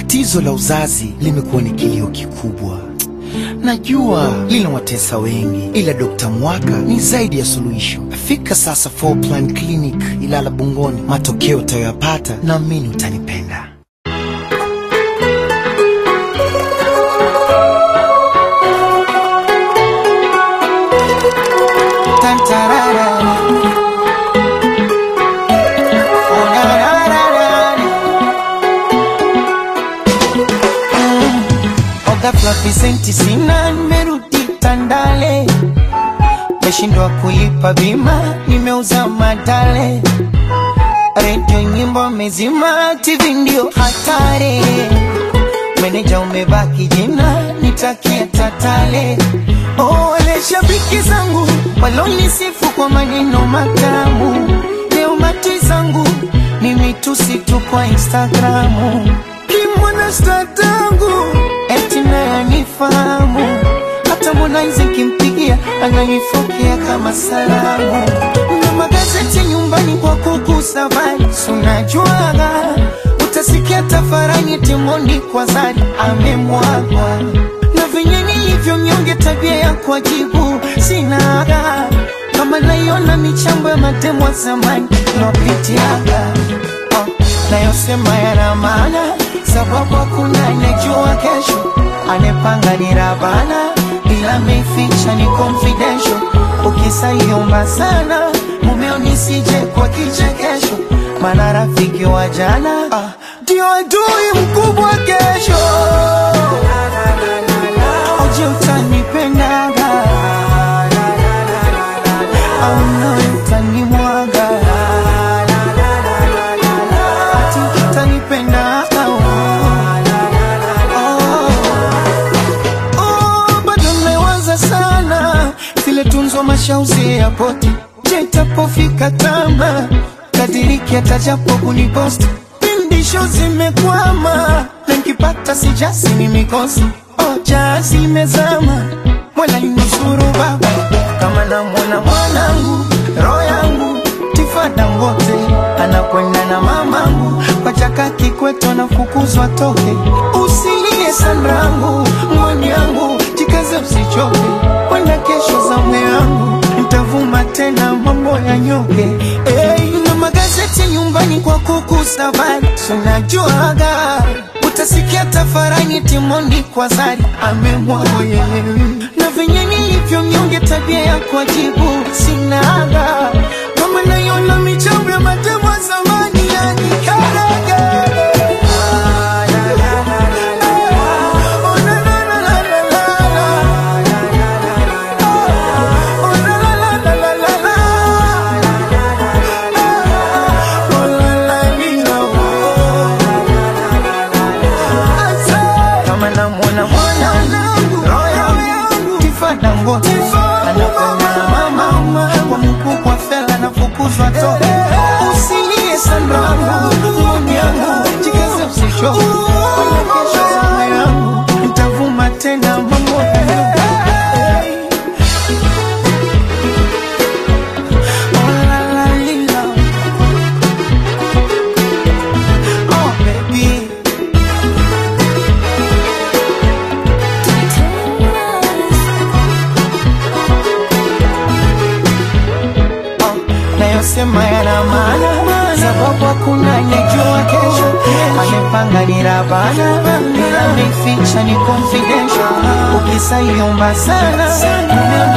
Tatizo la uzazi limekuwa ni kilio kikubwa. Najua linawatesa wengi, ila Dr. Mwaka ni zaidi ya suluhisho. Fika sasa Four Plan Clinic Ilala Bungoni, matokeo utayoyapata naamini utanipenda. Tantarara. Oh, na, na, na, na, na. Ghafla visenti sina, nimerudi Tandale, meshindwa kulipa bima, nimeuza madale, redio nyimbo mezima, TV ndio hatari, meneja umebaki jina, nitakia tatale. Oh, wale shabiki zangu walonisifu kwa maneno matamu, leo mati zangu ni mitusi tu kwa Instagramu, kimwana statangu eti naye anifahamu, hata Harmonize nkimpigia ananifokea kama salamu, na magazeti nyumbani kwa kugusa bali sunajuaga, utasikia tafarani timoni kwa zari amemwagwa na venye nilivyo mnyonge, tabia ya kuwajibu sinaga, kama naiona michambo ya matemo ya zamani lopitiaga oh, nayosema yana maana, sababu hakuna anejua kesho, anepanga ni Rabana, ila meficha ni confidential. Ukisaiomba sana mumeo nisije kwa kichekesho, maana rafiki wa jana ah, ndio adui mkubwa kesho. Oje utanipendaga au nawe utanimwaga ati utanipendaga oh. Oh, bado mmewaza sana zile tunzo mashauzi ya poti je itapofika tama kadiriki atajapo kuniposti pindisho zimekwama na nkipata sijasi ni mikosi oja zimezama mwala inusuru baba kama namwona mwanangu roho yangu tifada ngote anakwenda na mamangu pachaka kikweto nafukuzwa toke usilie sanrangu mwani yangu jikaze usichoke kwenda kesho za mwe yangu mtavuma tena mambo ya nyoke hey, na magazeti nyumbani kwa kukusa bali sunajuaga utasikia tafarani timondi kwa zari amemwaye na venye nilivyo mnyonge tabia ya kuajibu sinaga kama naiona michambo ya matemo ya zamani yani karaga Oh, na, na, na, na, na, na, na. Oh, la, la, la, la, la, la, la. Oh, la, la, lila, oh. kama namwona mwanangu roho yangu tifada ngote anakwenda na mama kwa mkuu kwa fela nafukuzwa toke usilie sandangu ngoni yangu jikaze usishoke kwenda kesho zama yangu mtavuma tena mambo ya Oh, la, la, lila. Oh, baby. nayosema yana maana, sababu hakuna anejua kesho. Amepanga ni Rabana, ila ameficha ni confidential. Ukisaiomba sana, mume